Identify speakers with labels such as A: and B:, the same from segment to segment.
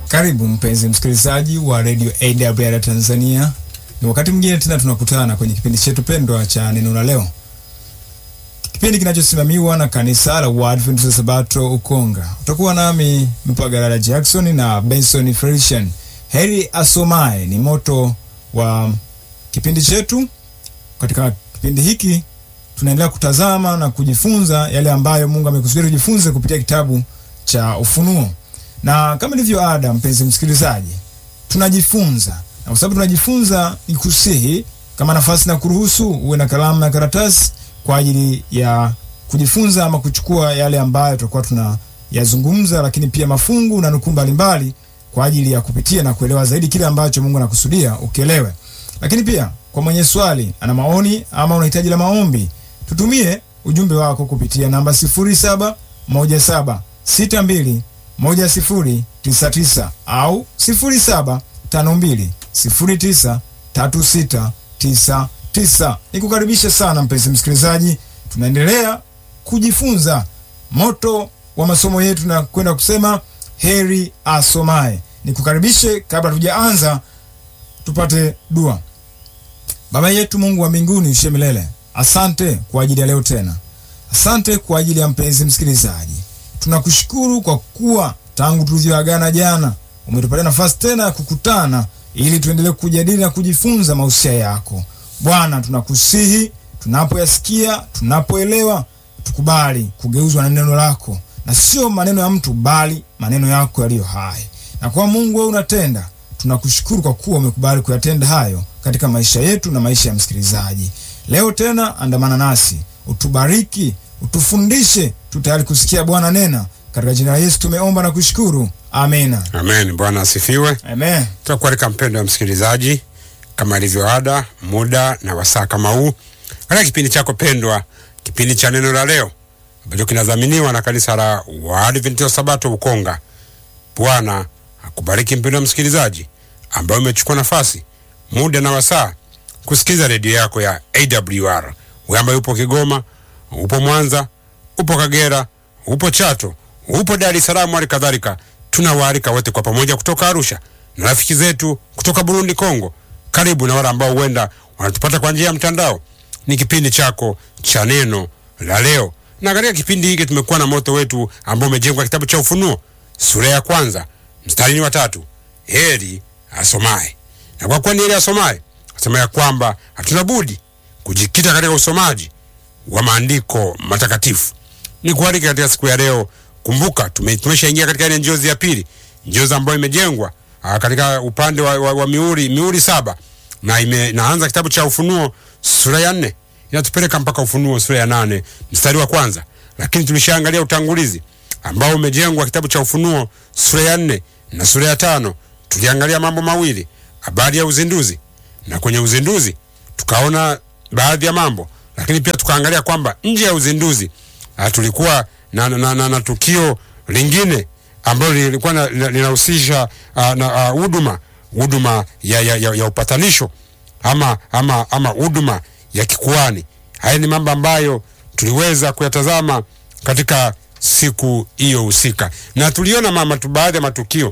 A: Karibu mpenzi msikilizaji wa Radio AWR Tanzania. Ni wakati mwingine tena tunakutana kwenye kipindi chetu pendwa cha neno la leo, kipindi kinachosimamiwa na kanisa la Waadventista Sabato Ukonga. Utakuwa nami Mpagalala Jackson na Benson Felician. Heri asomaye ni moto wa kipindi chetu. Katika kipindi hiki tunaendelea kutazama na kujifunza yale ambayo Mungu amekusudia tujifunze kupitia kitabu cha Ufunuo na kama ilivyo ada, mpenzi msikilizaji, tunajifunza na kwa sababu tunajifunza, ni kusihi kama nafasi na kuruhusu uwe na kalamu na karatasi kwa ajili ya kujifunza ama kuchukua yale ambayo tutakuwa tunayazungumza, lakini pia mafungu na nukuu mbalimbali kwa ajili ya kupitia na kuelewa zaidi kile ambacho Mungu anakusudia ukielewe. Lakini pia kwa mwenye swali, ana maoni ama unahitaji la maombi, tutumie ujumbe wako kupitia namba 071762 moja sifuri tisa tisa au sifuri saba tano mbili sifuri tisa tatu sita tisa tisa. Nikukaribisha sana mpenzi msikilizaji, tunaendelea kujifunza moto wa masomo yetu na kwenda kusema heri asomaye. Nikukaribishe, kabla tujaanza, tupate dua. Baba yetu Mungu wa mbinguni ushe milele, asante kwa ajili ya leo tena, asante kwa ajili ya mpenzi msikilizaji tunakushukuru kwa kuwa tangu tulivyoagana jana umetupatia nafasi tena ya kukutana ili tuendelee kujadili na kujifunza mausia yako Bwana. Tunakusihi tunapoyasikia, tunapoelewa, tukubali kugeuzwa na neno lako na sio maneno ya mtu, bali maneno yako yaliyo hai. Na kwa Mungu wewe unatenda, tunakushukuru kwa kuwa umekubali kuyatenda hayo katika maisha yetu na maisha ya msikilizaji. Leo tena andamana nasi, utubariki utufundishe tu tayari kusikia Bwana nena, katika jina la Yesu tumeomba na kushukuru, amena.
B: Amen. Bwana asifiwe.
A: Amen.
B: Tutakualika mpendo wa msikilizaji, kama ilivyo ada, muda na wasaa kama huu, katika kipindi chako pendwa, kipindi cha neno la leo ambacho kinadhaminiwa na kanisa la Waadventista Sabato Ukonga. Bwana akubariki mpendo wa msikilizaji ambaye umechukua nafasi, muda na wasaa kusikiliza redio yako ya AWR. Wewe ambaye upo Kigoma, upo Mwanza, upo Kagera, upo Chato, upo Dar es Salaam, hali kadhalika tunawaalika wote kwa pamoja kutoka Arusha na rafiki zetu kutoka Burundi, Kongo, karibu na wale ambao huenda wanatupata kwa njia ya mtandao. Ni kipindi chako cha neno la leo, na katika kipindi hiki tumekuwa na moto wetu ambao umejengwa kitabu cha Ufunuo sura ya kwanza mstari wa tatu, heri asomaye. Na kwa kuwa ni heri asomaye, asema ya kwamba hatuna budi kujikita katika usomaji wa maandiko matakatifu. Ni kualika katika siku ya leo. Kumbuka tume, tumeshaingia katika ile njozi ya pili, njozi ambayo imejengwa aa, katika upande wa, wa, wa miuri miuri saba na ime, naanza kitabu cha Ufunuo sura ya nne inatupeleka mpaka Ufunuo sura ya nane mstari wa kwanza, lakini tulishaangalia utangulizi ambao umejengwa kitabu cha Ufunuo sura ya nne na sura ya tano. Tuliangalia mambo mawili, habari ya uzinduzi, na kwenye uzinduzi tukaona baadhi ya mambo lakini pia tukaangalia kwamba nje ya uzinduzi uh, tulikuwa na, na, na, na tukio lingine ambalo lilikuwa linahusisha uh, na huduma uh, huduma ya, ya, ya, ya upatanisho ama ama ama huduma ya kikuani. Haya ni mambo ambayo tuliweza kuyatazama katika siku hiyo husika, na tuliona mama tu baadhi ya matukio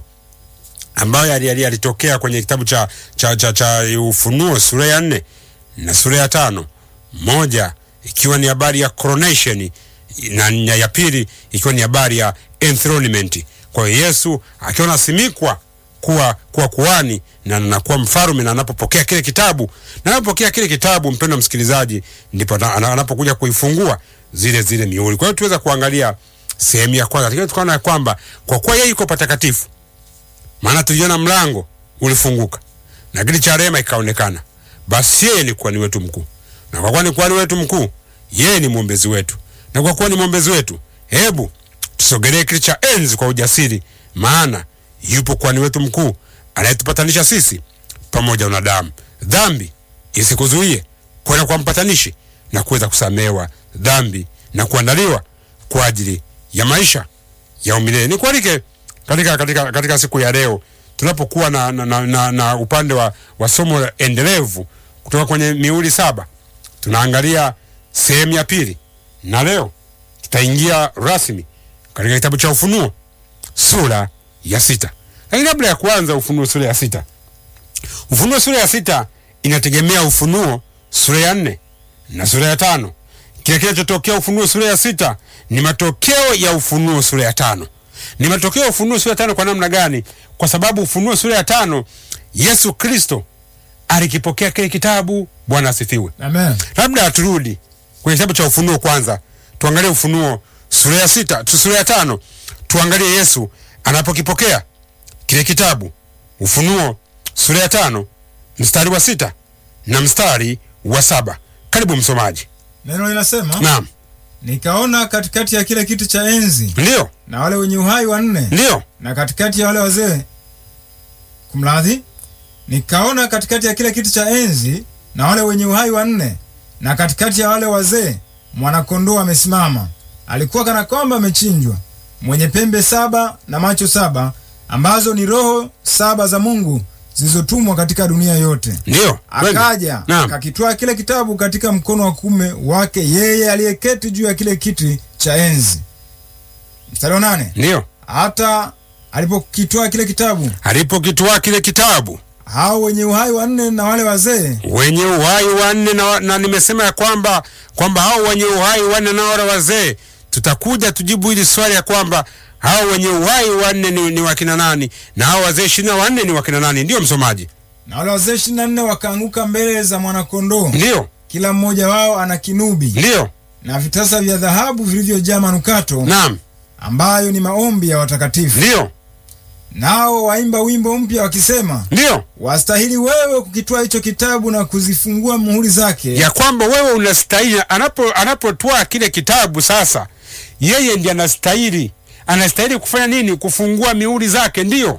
B: ambayo yalitokea yali kwenye kitabu cha, cha, cha, cha Ufunuo sura ya nne na sura ya tano moja ikiwa ni habari ya coronation na ya pili ikiwa ni habari ya enthronement. Kwa hiyo Yesu akiwa nasimikwa kuwa kuwa kuhani na anakuwa mfalme, na anapopokea kile kitabu na anapopokea kile kitabu, mpendwa msikilizaji, ndipo anapokuja kuifungua zile zile mihuri. Kwa hiyo tuweza kuangalia sehemu ya kwanza, lakini tukaona kwamba kwa kuwa yeye yuko patakatifu, maana tuliona mlango ulifunguka na kiti cha rehema ikaonekana, basi yeye ni kuhani wetu mkuu na kwa kuwa ni kuhani wetu mkuu, yeye ni mwombezi wetu, na kwa kuwa ni mwombezi wetu, hebu tusogelee kiti cha enzi kwa ujasiri, maana yupo kuhani wetu mkuu anayetupatanisha sisi pamoja na wanadamu. Dhambi isikuzuie kwenda kwa mpatanishi na kuweza kusamehewa dhambi na kuandaliwa kwa ajili ya maisha ya umilele. Nikualike katika, katika, katika siku ya leo tunapokuwa na, na, na, na, na upande wa, wa somo endelevu kutoka kwenye mihuri saba tunaangalia sehemu ya pili, na leo tutaingia rasmi katika kitabu cha Ufunuo sura ya sita. Lakini kabla ya kuanza Ufunuo sura ya sita, Ufunuo sura ya sita inategemea Ufunuo sura ya nne na sura ya tano. Kile kinachotokea Ufunuo sura ya sita ni matokeo ya Ufunuo sura ya tano. Ni matokeo ya Ufunuo sura ya tano kwa namna gani? Kwa sababu Ufunuo sura ya tano Yesu Kristo alikipokea kile kitabu. Bwana asifiwe.
A: Amen.
B: Labda turudi kwenye kitabu cha Ufunuo kwanza, tuangalie Ufunuo sura ya sita, tu sura ya tano, tuangalie Yesu anapokipokea kile kitabu. Ufunuo sura ya tano mstari wa sita na mstari wa saba. Karibu msomaji.
A: Neno linasema
B: Naam,
A: nikaona katikati ya kile kiti cha enzi
B: ndiyo,
A: na wale wenye uhai wanne
B: ndiyo,
A: na katikati ya wale wazee kumradhi, nikaona katikati ya kile kiti cha enzi na wale wenye uhai wanne na katikati ya wale wazee mwanakondoo amesimama, alikuwa kana kwamba amechinjwa, mwenye pembe saba na macho saba, ambazo ni roho saba za Mungu zilizotumwa katika dunia yote.
B: ndiyo. Twende.
A: Akaja
B: Naam.
A: akakitwaa kile kitabu katika mkono wa kuume wake yeye aliyeketi juu ya kile kiti cha enzi. Mstari wa nane
B: Ndiyo,
A: hata alipokitwaa kile kitabu,
B: alipokitwaa kile kitabu
A: hao wenye uhai wanne na wale wazee
B: wenye uhai wanne na, na nimesema ya kwamba kwamba hao wenye uhai wanne na wale wazee, tutakuja tujibu hili swali ya kwamba hao wenye uhai wanne ni, ni wakina nani na hao wazee ishirini na wanne ni wakina nani? Ndiyo msomaji,
A: na wale wazee ishirini na nne wakaanguka mbele za mwanakondoo,
B: ndiyo,
A: kila mmoja wao ana kinubi
B: ndiyo,
A: na vitasa vya dhahabu vilivyojaa manukato,
B: naam,
A: ambayo ni maombi ya watakatifu.
B: ndiyo,
A: Nao waimba wimbo mpya wakisema,
B: ndiyo,
A: wastahili wewe kukitwaa hicho kitabu na kuzifungua muhuri zake,
B: ya kwamba wewe unastahili. Anapo anapotwaa kile kitabu sasa, yeye ndiye anastahili, anastahili kufanya nini? Kufungua mihuri zake. Ndiyo,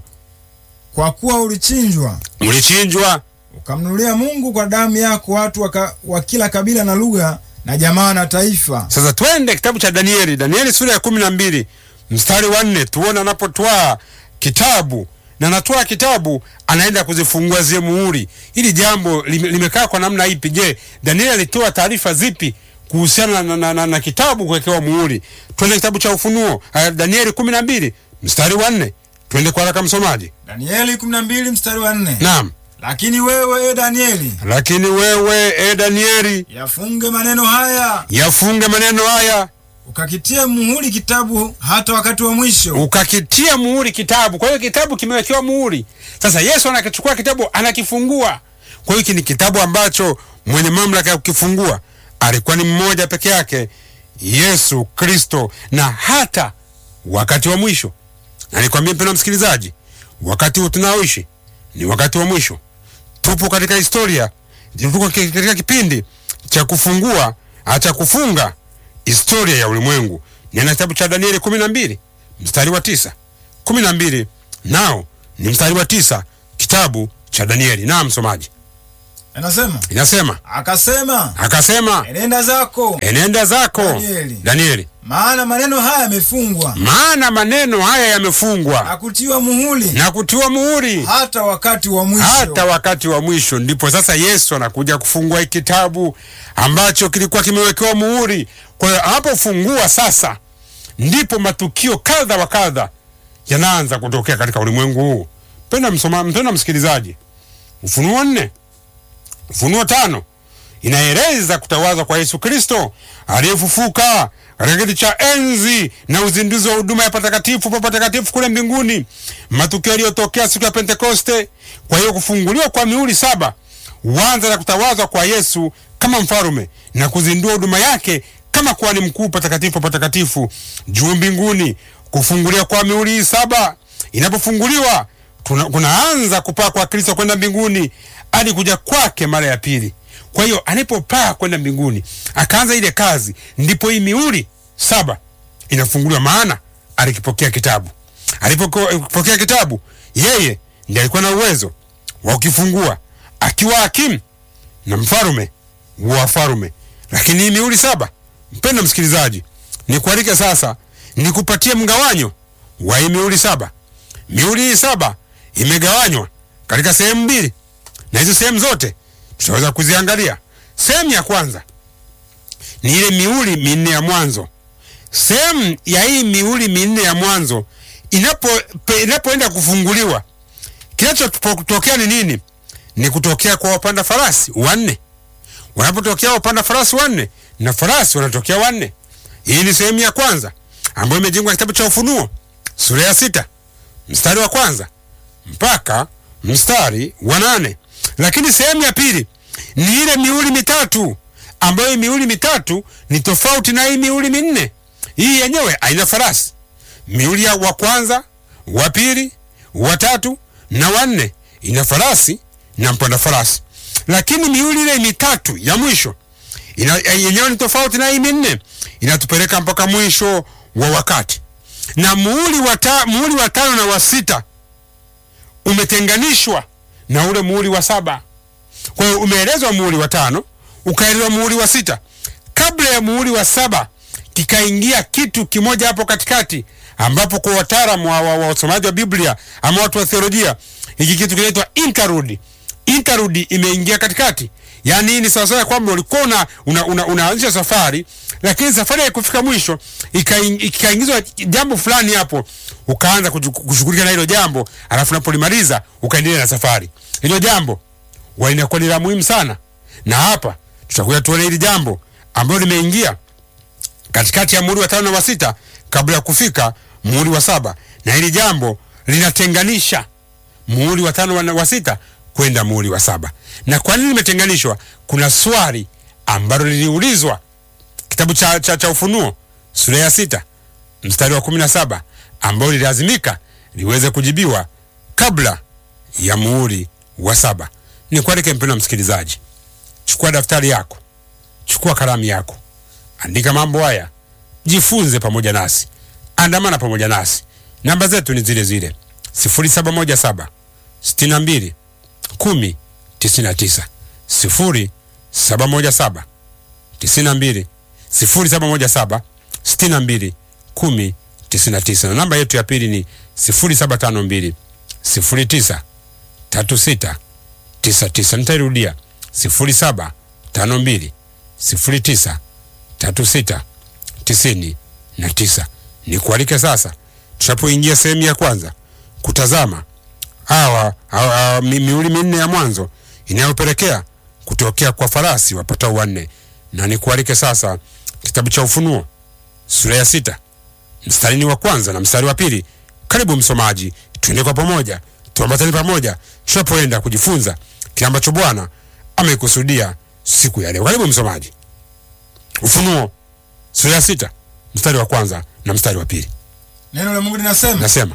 A: kwa kuwa ulichinjwa
B: mlichinjwa
A: ukamnunulia Mungu kwa damu yako watu waka, wa kila kabila na lugha na jamaa na taifa.
B: Sasa twende kitabu cha Danieli, Danieli sura ya kumi na mbili mstari wa nne tuone anapotwaa kitabu na anatwaa kitabu, anaenda kuzifungua zile muhuri. Hili jambo lime- limekaa kwa namna ipi? Je, Danieli alitoa taarifa zipi kuhusiana na, na, na, na kitabu kuwekewa muhuri? Twende kitabu cha Ufunuo, uh, Danieli kumi na mbili mstari wa nne twende kwa haraka msomaji.
A: Danieli 12 mstari wa 4.
B: Naam,
A: Lakini wewe e Danieli,
B: lakini wewe e Danieli,
A: yafunge maneno haya,
B: yafunge maneno haya
A: ukakitia muhuri kitabu hata wakati wa mwisho.
B: ukakitia muhuri kitabu. Kwa hiyo kitabu kimewekewa muhuri. Sasa Yesu anakichukua kitabu anakifungua. Kwa hiyo hiki ni kitabu ambacho mwenye mamlaka ya kukifungua alikuwa ni mmoja peke yake, Yesu Kristo, na hata wakati wa mwisho. Na nikwambie mpendwa msikilizaji, wakati huu tunaoishi ni wakati wa mwisho. Tupo katika historia, tupo katika kipindi cha kufungua, cha kufunga historia ya ulimwengu. Nina kitabu cha Danieli kumi na mbili mstari wa tisa kumi na mbili nao ni mstari wa tisa kitabu cha Danieli. Na msomaji,
A: Anasema,
B: inasema
A: akasema,
B: akasema,
A: enenda zako,
B: enenda zako
A: Danieli.
B: Danieli,
A: maana maneno haya yamefungwa
B: maana maneno haya
A: na
B: yamefungwa
A: kutiwa muhuri
B: na kutiwa muhuri
A: hata wakati wa mwisho.
B: hata wakati wa mwisho. Ndipo sasa Yesu anakuja kufungua hiki kitabu ambacho kilikuwa kimewekewa muhuri. Kwa hiyo anapofungua sasa, ndipo matukio kadha wa kadha yanaanza kutokea katika ulimwengu huu. Mpenda msoma, mpenda msikilizaji, Ufunuo nne, Ufunuo tano inaeleza kutawazwa kwa Yesu Kristo aliyefufuka katika kiti cha enzi na uzinduzi wa huduma ya patakatifu pa patakatifu kule mbinguni, matukio yaliyotokea siku ya Pentekoste. Kwa hiyo kufunguliwa kwa mihuri saba huanza na kutawazwa kwa Yesu kama mfalume na kuzindua huduma yake kama kuhani mkuu patakatifu pa patakatifu juu mbinguni. Kufunguliwa kwa mihuri hii saba inapofunguliwa tuna- kunaanza kupaa kwa Kristo kwenda mbinguni hadi kuja kwake mara ya pili. Kwa hiyo alipopaa kwenda mbinguni akaanza ile kazi, ndipo hii mihuri saba inafunguliwa, maana alikipokea kitabu. Alipokea kitabu, yeye ndiye alikuwa na uwezo wa kukifungua akiwa hakimu na mfalume wa wafalme. Lakini hii mihuri saba, mpendo msikilizaji, nikualike sasa nikupatie mgawanyo wa hii mihuri saba. Mihuri hii saba imegawanywa katika sehemu mbili, na hizo sehemu zote tutaweza kuziangalia. Sehemu ya kwanza ni ile mihuri minne ya mwanzo. Sehemu ya hii mihuri minne ya mwanzo inapo pe- inapoenda kufunguliwa kinachotokea ni nini? Ni kutokea kwa wapanda farasi wanne. Wanapotokea wapanda farasi wanne na farasi wanatokea wanne. Hii ni sehemu ya kwanza ambayo imejengwa kitabu cha Ufunuo sura ya sita mstari wa kwanza mpaka mstari wa nane. Lakini sehemu ya pili ni ile mihuri mitatu ambayo hii mihuri mitatu ni tofauti na hii mihuri minne. Hii yenyewe haina farasi. Mihuri ya wa kwanza, wa pili, wa tatu na wanne ina farasi na mpanda farasi, lakini mihuri ile mitatu ya mwisho ina yenyewe ni tofauti na hii minne, inatupeleka mpaka mwisho wa wakati. Na muhuri wa ta, muhuri wa tano na wa sita umetenganishwa na ule muhuri wa saba. Kwa hiyo umeelezwa muhuri wa tano, ukaelezwa muhuri wa sita. Kabla ya muhuri wa saba kikaingia kitu kimoja hapo katikati, ambapo kwa wataalamu wa, wa, wa usomaji wa Biblia ama watu wa theolojia, hiki kitu kinaitwa interlude. Interlude imeingia katikati, yaani hii ni sawasawa kwamba ulikuwa una, una, una, unaanzisha safari, lakini safari haikufika mwisho, ikaing- ikaingizwa jambo fulani hapo, ukaanza kuju- kushughulika na hilo jambo, alafu unapolimaliza ukaendelea na safari. Hilo jambo wa inakuwa ni la muhimu sana, na hapa tutakuja tuone hili jambo ambalo limeingia katikati ya muhuri wa tano na wa sita kabla ya kufika muhuri wa saba, na hili jambo linatenganisha muhuri wa tano na wa sita kwenda muhuri wa saba. Na kwa nini limetenganishwa? Kuna swali ambalo liliulizwa kitabu cha, cha, cha Ufunuo sura ya sita mstari wa kumi na saba ambalo lilazimika liweze kujibiwa kabla ya muhuri wa saba. Ni kualike mpendwa msikilizaji, chukua daftari yako, chukua kalamu yako, andika mambo haya, jifunze pamoja nasi, andamana pamoja nasi. Namba zetu ni zile zile 0717 62 10 99 0717 92 0717 62 10 99 na namba yetu ya pili ni 0752 09 36 99. Nitairudia 0752 09 36 tisini na tisa. Ni kualike sasa, tunapoingia sehemu ya kwanza kutazama hawa hawa- hawa mi- mihuri minne ya mwanzo inayopelekea kutokea kwa farasi wapatao wanne, na ni kualike sasa kitabu cha Ufunuo sura ya sita mstarini wa kwanza na mstari wa pili. Karibu msomaji, tuende kwa pamoja, tuambatane pamoja tunapoenda kujifunza kile ambacho Bwana amekusudia siku ya leo. Karibu msomaji, Ufunuo sura ya sita mstari wa kwanza na mstari wa pili.
A: Neno la Mungu linasema,
B: Nasema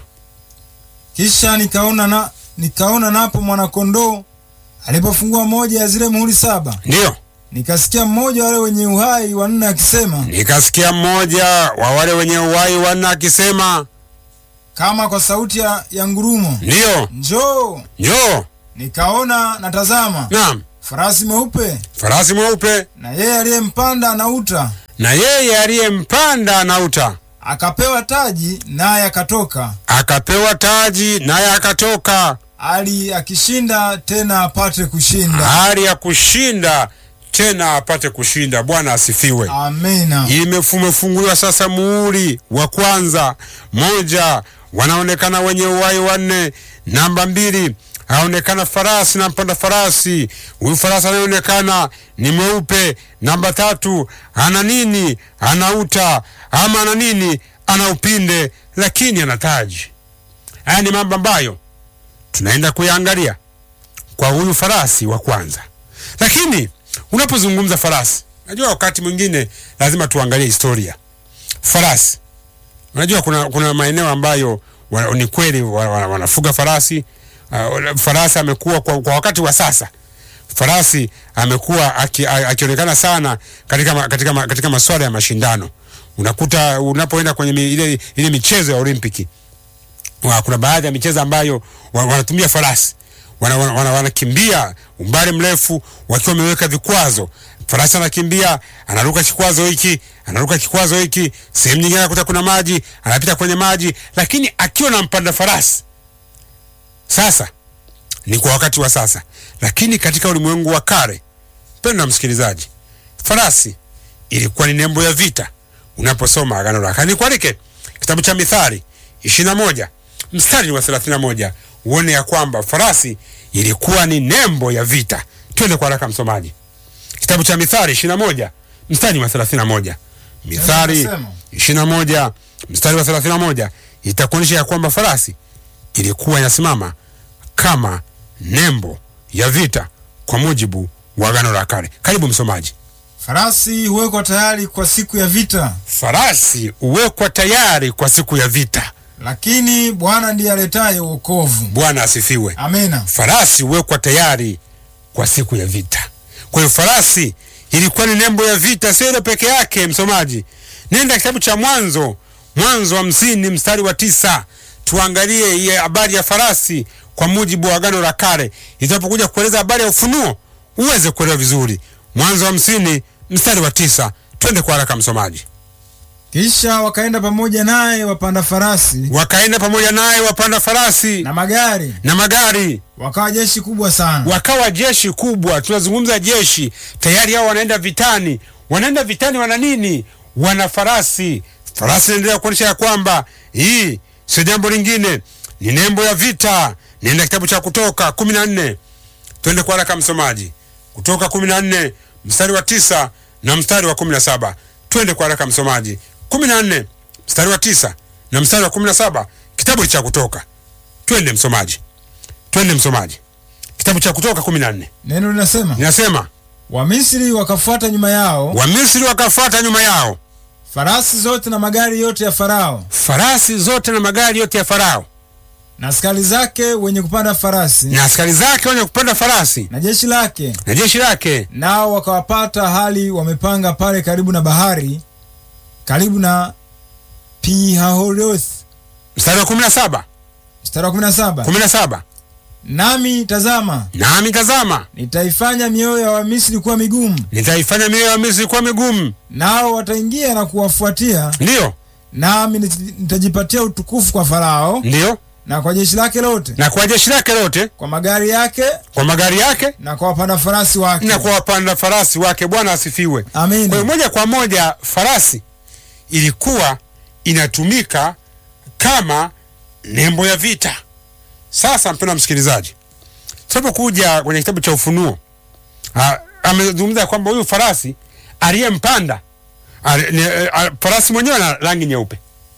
A: kisha nikaona na nikaona napo mwanakondoo alipofungua moja ya zile muhuri saba,
B: ndiyo,
A: nikasikia mmoja wale wenye uhai wanne akisema
B: nikasikia mmoja wa wale wenye uhai wanne akisema,
A: kama kwa sauti ya, ya ngurumo,
B: ndiyo,
A: njoo.
B: njoo.
A: Nikaona na tazama,
B: Naam,
A: farasi mweupe,
B: farasi mweupe,
A: na yeye aliyempanda anauta,
B: na yeye aliyempanda anauta,
A: akapewa taji, naye akatoka,
B: akapewa taji, naye akatoka
A: ali akishinda tena apate kushinda.
B: hali ya kushinda tena apate kushinda. Bwana asifiwe.
A: Amina.
B: Imefunguliwa sasa muhuri wa kwanza. Moja, wanaonekana wenye uhai wanne. Namba mbili, aonekana farasi na mpanda farasi. Huyu farasi anayeonekana ni mweupe. Namba tatu, ana nini? Anauta ama ana nini? Ana upinde, lakini ana taji. Haya ni mambo ambayo tunaenda kuyaangalia kwa huyu farasi wa kwanza. Lakini unapozungumza farasi, najua wakati mwingine lazima tuangalie historia farasi. Unajua kuna, kuna maeneo ambayo wa, ni kweli wa, wa, wanafuga farasi. Uh, farasi amekuwa kwa, kwa wakati wa sasa farasi amekuwa aki- a- akionekana sana katika, ma- katika, ma- katika masuala ya mashindano. Unakuta unapoenda kwenye mi, ile, ile michezo ya Olimpiki wa, kuna baadhi ya michezo ambayo wa- wanatumia farasi wanakimbia wana, wana, wanakimbia umbali mrefu wakiwa wameweka vikwazo. Farasi anakimbia, anaruka kikwazo hiki, anaruka kikwazo hiki, sehemu nyingine anakuta kuna maji, anapita kwenye maji, lakini akiwa na mpanda farasi. Sasa ni kwa wakati wa sasa, lakini katika ulimwengu wa kale, mpendwa msikilizaji, farasi ilikuwa ni nembo ya vita. Unaposoma Agano la Kale, nikualike kitabu cha Mithali ishirini na moja mstari wa thelathini na moja uone ya kwamba farasi ilikuwa ni nembo ya vita. Twende kwa haraka msomaji, kitabu cha Mithali ishirini na moja mstari wa thelathini na moja Mithali
A: Nasema.
B: ishirini na moja mstari wa thelathini na moja itakuonyesha ya kwamba farasi ilikuwa inasimama kama nembo ya vita kwa mujibu wa Agano la Kale. Karibu msomaji.
A: Farasi huwekwa tayari kwa siku ya vita,
B: Farasi huwekwa tayari kwa siku ya vita.
A: lakini Bwana ndiye aletaye wokovu.
B: Bwana asifiwe.
A: Amena.
B: Farasi huwekwa tayari kwa siku ya vita. Kwa hiyo farasi ilikuwa ni nembo ya vita, sio ile peke yake. Msomaji, nenda kitabu cha Mwanzo, Mwanzo hamsini mstari wa tisa tuangalie hii habari ya farasi kwa mujibu wa Agano la Kale. Itapokuja kueleza habari ya ufunuo uweze kuelewa vizuri. Mwanzo hamsini mstari wa tisa twende kwa haraka msomaji.
A: Kisha wakaenda pamoja naye wapanda farasi
B: Wakaenda pamoja naye wapanda farasi
A: na magari,
B: na magari
A: wakawa jeshi kubwa sana.
B: wakawa jeshi kubwa. Tunazungumza jeshi tayari, hao wanaenda vitani. Wanaenda vitani, wana nini? Wana farasi. Farasi inaendelea kuonyesha ya kwamba hii sio jambo lingine, ni nembo ya vita. Nenda kitabu cha Kutoka kumi na nne, twende kwa haraka msomaji. Kutoka kumi na nne mstari wa tisa na mstari wa kumi na saba twende kwa haraka msomaji. kumi na nne mstari wa tisa na mstari wa kumi na saba kitabu cha Kutoka. Twende msomaji, twende msomaji kitabu cha Kutoka kumi na nne
A: Neno linasema
B: inasema
A: Wamisri wakafuata nyuma yao,
B: Wamisri wakafuata nyuma yao,
A: farasi zote na magari yote ya Farao
B: farasi zote na magari yote ya Farao
A: na askari zake wenye kupanda farasi
B: na askari zake wenye kupanda farasi
A: na jeshi lake,
B: na jeshi lake,
A: nao wakawapata hali wamepanga pale karibu na bahari, karibu na Pihahoroth.
B: mstari wa kumi na saba
A: Mstari wa 17
B: kumi na saba
A: nami tazama,
B: nami tazama,
A: nitaifanya mioyo ya Wamisri kuwa migumu,
B: nitaifanya mioyo ya Misri kuwa migumu,
A: nao wataingia na kuwafuatia,
B: ndiyo
A: nami nit- nitajipatia utukufu kwa Farao
B: ndiyo,
A: na kwa jeshi lake lote,
B: na kwa jeshi lake lote,
A: kwa magari yake
B: kwa magari yake
A: na kwa wapanda farasi wake.
B: na kwa wapanda farasi wake. Bwana asifiwe. Kwa hiyo
A: Amina.
B: moja kwa moja farasi ilikuwa inatumika kama nembo ya vita. Sasa mpendwa msikilizaji, tunapokuja kwenye kitabu cha Ufunuo, ah, amezungumza kwamba huyu farasi aliyempanda ali- ni- eh, ah, farasi mwenyewe ana rangi nyeupe.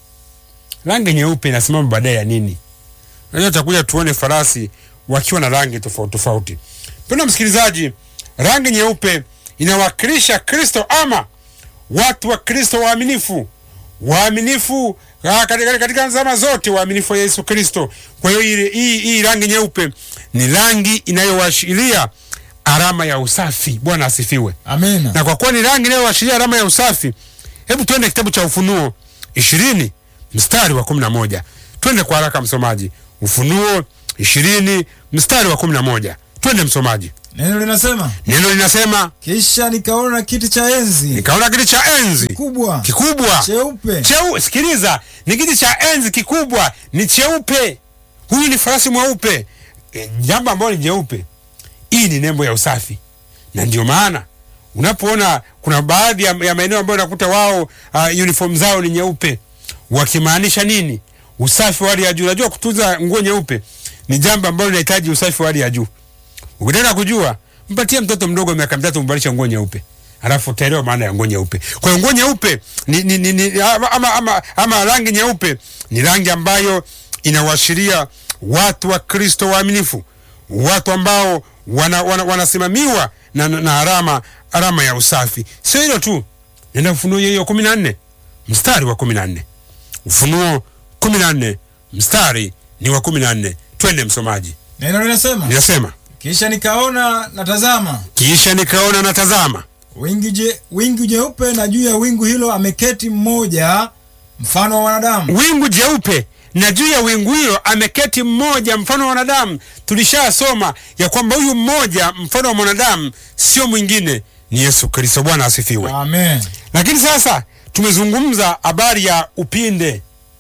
B: Rangi nyeupe inasimama baadaye ya nini? Unajua, tutakuja tuone farasi wakiwa na rangi tofauti tofauti. Mpendwa msikilizaji, rangi nyeupe inawakilisha Kristo ama watu wa Kristo waaminifu, waaminifu ah, katika, katika zama zote, waaminifu wa Yesu Kristo. Kwa hiyo hii, hii, hii rangi nyeupe ni rangi inayoashiria alama ya usafi. Bwana asifiwe.
A: Amina.
B: Na kwa kuwa ni rangi inayoashiria alama ya usafi, hebu twende kitabu cha Ufunuo ishirini mstari wa kumi na moja. Twende kwa haraka msomaji, Ufunuo ishirini mstari wa kumi na moja. Twende msomaji,
A: Neno linasema
B: neno linasema
A: kisha nikaona kiti cha enzi
B: nikaona kiti cha enzi
A: kubwa
B: kikubwa
A: cheupe
B: cheu. Sikiliza, ni kiti cha enzi kikubwa, ni cheupe. Huyu ni farasi mweupe, e, jambo ambalo ni jeupe. Hii ni nembo ya usafi, na ndio maana unapoona kuna baadhi ya, ya maeneo ambayo unakuta wao uh, uniform zao ni nyeupe, wakimaanisha nini? Usafi wa hali ya juu. Unajua, kutunza nguo nyeupe ni jambo ambalo linahitaji usafi wa hali ya juu. Ukitaka kujua, mpatie mtoto mdogo wa miaka mitatu mbadilisha nguo nyeupe, alafu utaelewa maana ya nguo nyeupe. Kwa hiyo nguo nyeupe ni, ni, ni, ni, ama, ama, ama, ama rangi nyeupe ni rangi ambayo inawashiria watu wa Kristo waaminifu, watu ambao wana, wana, wanasimamiwa na, na, na alama alama ya usafi. Sio hilo tu, nenda Ufunuo hiyo hiyo kumi na nne mstari wa kumi na nne Ufunuo kumi na nne mstari ni wa kumi na nne Twende msomaji,
A: neno linasema
B: ninasema
A: kisha nikaona na tazama
B: kisha nikaona na tazama,
A: wingi je, wingu jeupe na juu ya wingu hilo ameketi mmoja mfano wa wanadamu
B: wingu jeupe na juu ya wingu hilo ameketi mmoja mfano wa wanadamu. Tulishasoma ya kwamba huyu mmoja mfano wa mwanadamu sio mwingine ni Yesu Kristo. Bwana asifiwe.
A: amen
B: Lakini sasa tumezungumza habari ya upinde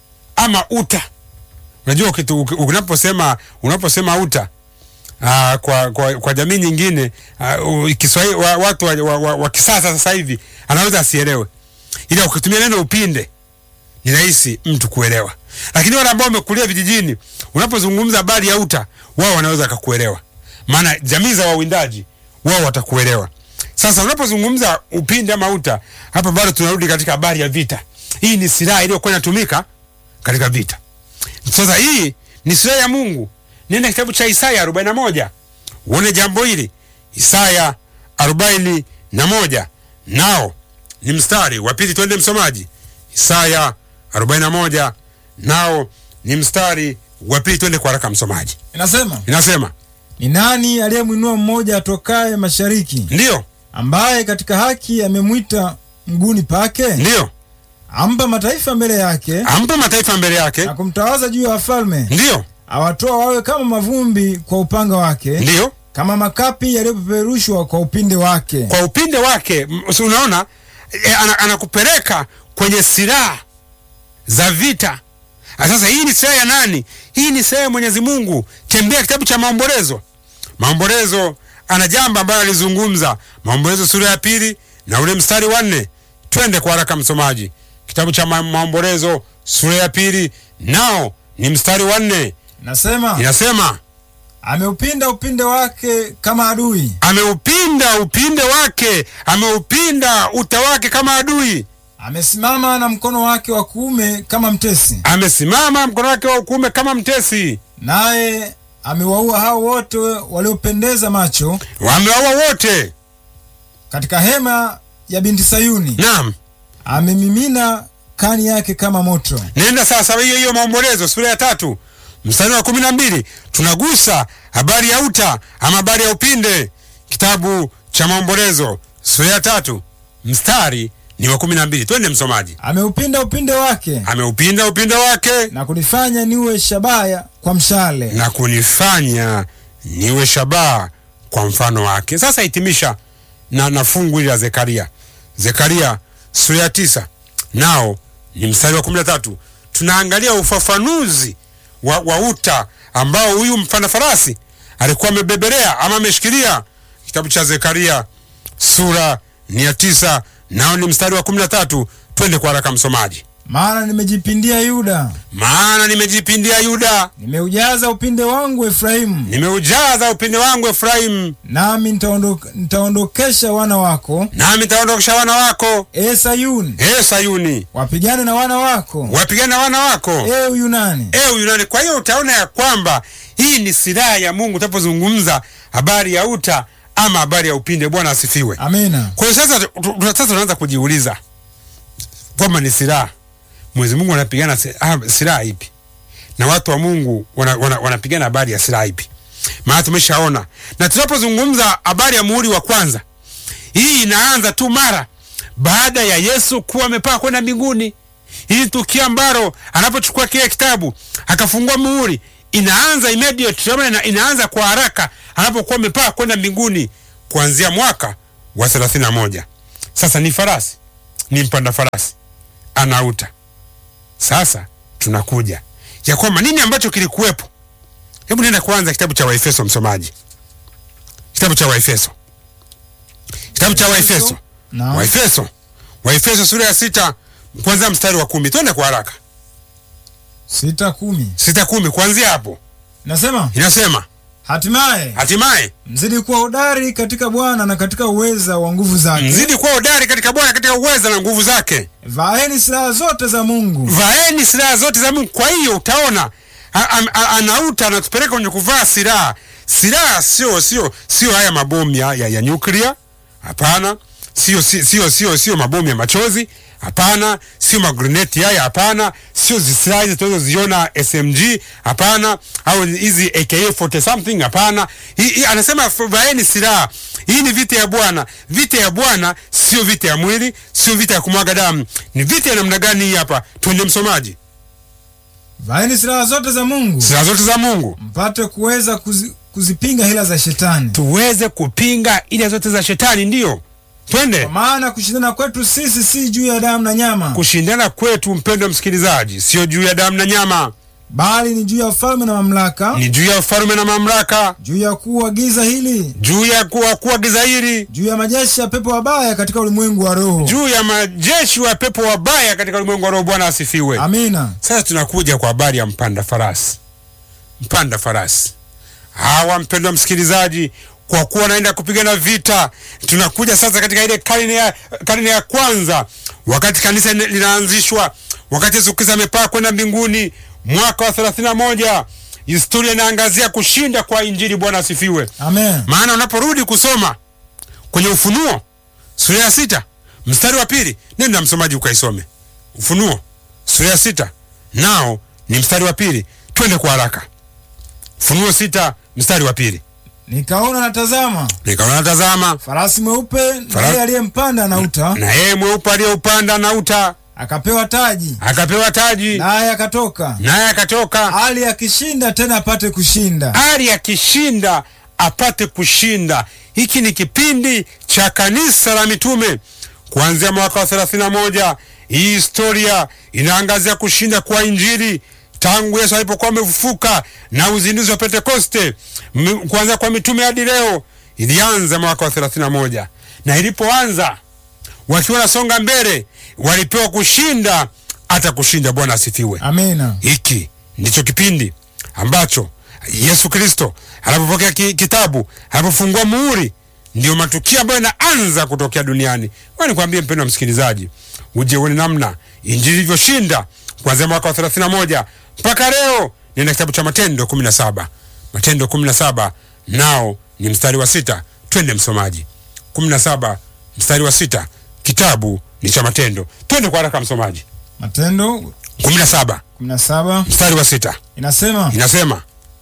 B: ama uta. Unajua kitu uki- unaposema unaposema uta aa, kwa, kwa, kwa jamii nyingine aa, u- Kiswahili wa, watu wa, wa, wa, wa kisasa sasa hivi anaweza asielewe, ila ukitumia neno upinde ni rahisi mtu kuelewa. lakini wale ambao wamekulia vijijini, unapozungumza habari ya uta, wao wanaweza kakuelewa, maana jamii za wawindaji wao watakuelewa. Sasa unapozungumza upinde ama uta, hapa bado tunarudi katika habari ya vita. Hii ni silaha iliyokuwa inatumika katika vita. Sasa hii ni silaha ya Mungu. Nenda kitabu cha Isaya 41 uone jambo hili. Isaya 41 nao ni mstari wa pili, twende msomaji. Isaya 41 nao ni mstari wa pili, twende kwa haraka msomaji.
A: Inasema,
B: Inasema
A: ni nani aliyemwinua mmoja atokaye mashariki,
B: ndiyo,
A: ambaye katika haki amemwita mguuni pake?
B: ndiyo,
A: Ampa mataifa mbele yake
B: ampa mataifa mbele yake,
A: na kumtawaza juu ya wafalme,
B: ndiyo,
A: awatoa wawe kama mavumbi kwa upanga wake,
B: ndiyo,
A: kama makapi yaliyopeperushwa kwa upinde wake.
B: kwa upinde wake. m- si Unaona e, ana, anakupeleka kwenye silaha za vita. Ah, Sasa hii ni silaha ya nani? Hii ni silaha ya Mwenyezi Mungu. Tembea kitabu cha Maombolezo. Maombolezo ana jambo ambalo alizungumza, Maombolezo sura ya pili na ule mstari wa nne. Twende kwa haraka msomaji, kitabu cha Ma- Maombolezo sura ya pili nao ni mstari wa nne,
A: Nasema,
B: inasema
A: ameupinda upinde wake kama adui,
B: ameupinda upinde wake, ameupinda uta wake kama adui,
A: amesimama na mkono wake wa kuume kama mtesi,
B: amesimama mkono wake wa kuume kama mtesi,
A: naye amewaua hao wote waliopendeza macho
B: wamewaua wote.
A: katika hema ya binti Sayuni.
B: Naam,
A: Amemimina kani yake kama moto.
B: nenda sasa hiyo hiyo Maombolezo sura ya tatu mstari wa kumi na mbili tunagusa habari ya uta ama habari ya upinde. Kitabu cha Maombolezo sura ya tatu mstari ni wa kumi na mbili. Twende msomaji.
A: Ameupinda upinde wake
B: Ameupinda upinde wake
A: na kunifanya niwe shabaya kwa mshale.
B: na kunifanya niwe shabaha kwa mfano wake. Sasa hitimisha na, na fungu hili la Zekaria, Zekaria sura ya tisa nao ni mstari wa kumi na tatu. Tunaangalia ufafanuzi wa, wa uta ambao huyu mpanda farasi alikuwa amebebelea ama ameshikilia. Kitabu cha Zekaria sura ni ya tisa nao ni mstari wa kumi na tatu. Twende kwa haraka msomaji.
A: Maana nimejipindia Yuda,
B: Maana nimejipindia Yuda,
A: nimeujaza upinde wangu Efraimu,
B: nimeujaza upinde wangu Efraimu,
A: nami nitaondo- nitaondokesha wana wako
B: nami nitaondokesha wana wako
A: e Sayuni,
B: e Sayuni,
A: wapigane na wana wako
B: wapigane na wana wako
A: e Uyunani.
B: e Uyunani. Kwa hiyo utaona ya kwamba hii ni silaha ya Mungu utapozungumza habari ya uta ama habari ya upinde. Bwana asifiwe.
A: Amina.
B: Kwa hiyo sasa, tu- tu- sasa tunaanza kujiuliza kwamba ni silaha Mwenyezi Mungu anapigana si- ah, silaha ipi na watu wa Mungu wanapigana wana, wanapigana habari ya silaha ipi? Maana tumeshaona, na tunapozungumza habari ya muhuri wa kwanza, hii inaanza tu mara baada ya Yesu kuwa amepaa kwenda mbinguni. Hili tukio ambalo anapochukua kile kitabu akafungua muhuri, inaanza immediate, ama ina, inaanza kwa haraka anapokuwa amepaa kwenda mbinguni kuanzia mwaka wa 31. Sasa ni farasi, ni mpanda farasi anauta. Sasa tunakuja ya kwamba nini ambacho kilikuwepo. Hebu nenda kwanza kitabu cha Waefeso, msomaji, kitabu cha Waefeso, kitabu cha Waefeso,
A: Na
B: Waefeso, Waefeso sura ya sita kwanzia mstari wa kumi. Twende kwa haraka,
A: sita kumi
B: sita kumi, kuanzia hapo
A: nasema,
B: inasema
A: hatimaye
B: hatimaye
A: mzidi kuwa hodari katika Bwana na katika uweza wa nguvu zake.
B: mzidi kuwa hodari katika Bwana katika uweza na nguvu zake.
A: Vaeni silaha zote za Mungu,
B: vaeni silaha zote za Mungu. Kwa hiyo utaona a- a- a- anauta anatupeleka kwenye kuvaa silaha. Silaha sio sio sio haya mabomu ya, ya, ya nyuklia, hapana. Sio sio sio sio sio mabomu ya machozi, hapana. Sio magreneti haya, hapana. Sio zi- silaha hizi tunazoziona SMG, hapana, au hizi AK40 something, hapana. Hii hii anasema f- vaeni silaha. Hii ni vita ya Bwana. Vita ya Bwana sio vita ya mwili, sio vita ya kumwaga damu. Ni vita ya namna gani hii hapa? Twende msomaji.
A: vaeni silaha zote za Mungu
B: Silaha zote za Mungu
A: mpate kuweza kuzi, kuzipinga hila za shetani,
B: tuweze kupinga ile zote za shetani. Ndiyo, twende
A: kwa maana kushindana kwetu sisi si juu ya damu na nyama,
B: kushindana kwetu, mpendwa msikilizaji, sio juu ya damu na nyama,
A: bali ni juu ya falme na mamlaka,
B: ni juu ya ufalme na mamlaka,
A: juu ya kuu wa giza hili,
B: juu ya kuwa kuwa giza hili,
A: juu ya majeshi ya pepo wabaya katika ulimwengu wa roho.
B: juu ya majeshi wa pepo wabaya katika ulimwengu wa roho. Bwana asifiwe.
A: Amina.
B: Sasa tunakuja kwa habari ya mpanda farasi. Mpanda farasi hawa, mpendwa msikilizaji, kwa kuwa wanaenda kupigana vita, tunakuja sasa katika ile karne ya, karne ya kwanza, wakati kanisa linaanzishwa, wakati Yesu Kristo amepaa kwenda mbinguni, mwaka wa 31 historia inaangazia kushinda kwa Injili. Bwana asifiwe.
A: Amen.
B: Maana unaporudi kusoma kwenye Ufunuo sura ya sita mstari wa pili, nenda msomaji ukaisome Ufunuo sura ya sita nao ni mstari wa pili. Twende kwa haraka. Ufunuo sita mstari wa pili.
A: Nikaona natazama
B: Nikaona tazama,
A: farasi mweupe, na
B: Fara-
A: yeye aliyempanda na uta
B: na yeye mweupe aliyeupanda na uta
A: akapewa taji,
B: akapewa taji,
A: naye akatoka
B: naye akatoka
A: hali akishinda tena apate kushinda.
B: ari akishinda apate kushinda. Hiki ni kipindi cha kanisa la mitume kuanzia mwaka wa 31. Hii historia inaangazia kushinda kwa Injili tangu Yesu alipokuwa amefufuka na uzinduzi wa Pentekoste, M- kuanzia kwa mitume hadi leo. Ilianza mwaka wa 31 na ilipoanza wakiwa nasonga mbele, walipewa kushinda hata kushinda. Bwana asifiwe.
A: Amina.
B: Hiki ndicho kipindi ambacho Yesu Kristo anapopokea ki, kitabu anapofungua muhuri, ndio matukio ambayo yanaanza kutokea duniani. Kwa nikwambie mpendwa msikilizaji, uje uone namna injili ilivyoshinda kuanzia mwaka wa 31 mpaka leo. Nina kitabu cha Matendo 17, Matendo 17 nao ni mstari wa sita. Twende msomaji, 17 mstari wa sita, kitabu ni cha Matendo. Twende kwa haraka msomaji,
A: Matendo
B: 17
A: 17
B: mstari wa sita
A: inasema,
B: inasema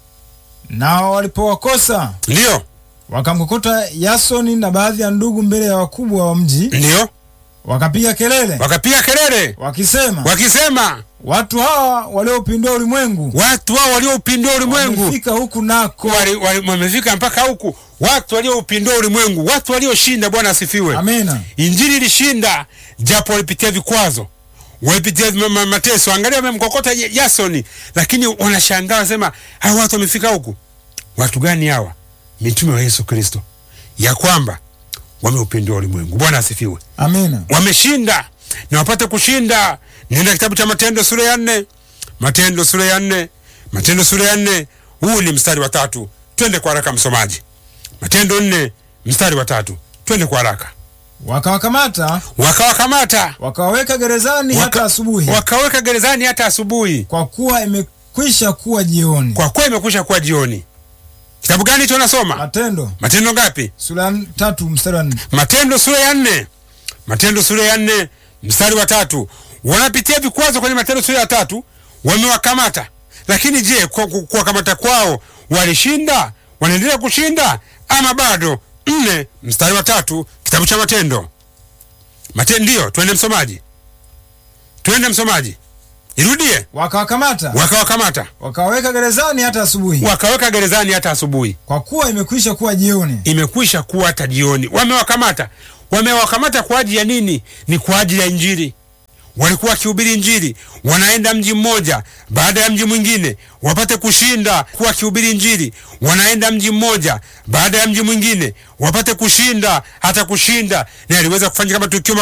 A: nao walipowakosa
B: ndiyo,
A: wakamkokota Yasoni na baadhi ya ndugu mbele ya wakubwa wa mji,
B: ndiyo,
A: wakapiga kelele
B: wakapiga kelele
A: wakisema,
B: wakisema,
A: watu hawa waliopindua ulimwengu
B: watu hao walioupindua ulimwengu
A: wamefika huku nako.
B: wali- wali- wamefika mpaka huku, watu walioupindua ulimwengu, watu walioshinda. Bwana asifiwe.
A: Amina.
B: Injili ilishinda, japo walipitia vikwazo, walipitia ma- ma- mateso. Angalia, wamemkokota Ya- Yasoni, lakini wanashangaa, wanasema hawa watu wamefika huku. Watu gani hawa? Mitume wa Yesu Kristo, ya kwamba wameupindua ulimwengu. Bwana asifiwe.
A: Amina.
B: wameshinda na wapate kushinda. Nenda kitabu cha Matendo sura ya nne, Matendo sura ya nne, Matendo sura ya nne. Huu ni mstari wa tatu. Twende kwa haraka msomaji, Matendo nne mstari wa tatu. Twende kwa haraka.
A: Wakawakamata
B: Wakawakamata
A: wakawaweka gerezani
B: Waka-
A: hata asubuhi,
B: wakaweka gerezani hata asubuhi,
A: kwa kuwa imekwisha kuwa jioni.
B: kwa kuwa imekwisha kuwa jioni. Kitabu gani hicho nasoma?
A: Matendo
B: Matendo ngapi?
A: sura ya tatu mstari wa nne.
B: Matendo sura ya nne, Matendo sura ya nne mstari wa tatu. Wanapitia vikwazo kwenye Matendo sura ya tatu, wamewakamata. Lakini je, kwa kwa- kuwakamata kwao walishinda? Wanaendelea kushinda ama bado? Nne mstari wa tatu, kitabu cha Matendo. Matendo ndio, twende msomaji, twende msomaji, irudie.
A: Wakawakamata
B: Wakawakamata,
A: wakawaweka gerezani hata asubuhi,
B: wakaweka gerezani hata asubuhi.
A: kwa kuwa imekwisha kuwa jioni.
B: imekwisha kuwa hata jioni. Wamewakamata, wamewakamata kwa ajili ya nini? Ni kwa ajili ya Injili. Walikuwa wakihubiri Injili, wanaenda mji mmoja baada ya mji mwingine wapate kushinda. Kuwa wakihubiri Injili, wanaenda mji mmoja baada ya mji mwingine wapate kushinda, hata kushinda. Na aliweza kufanya kama tukio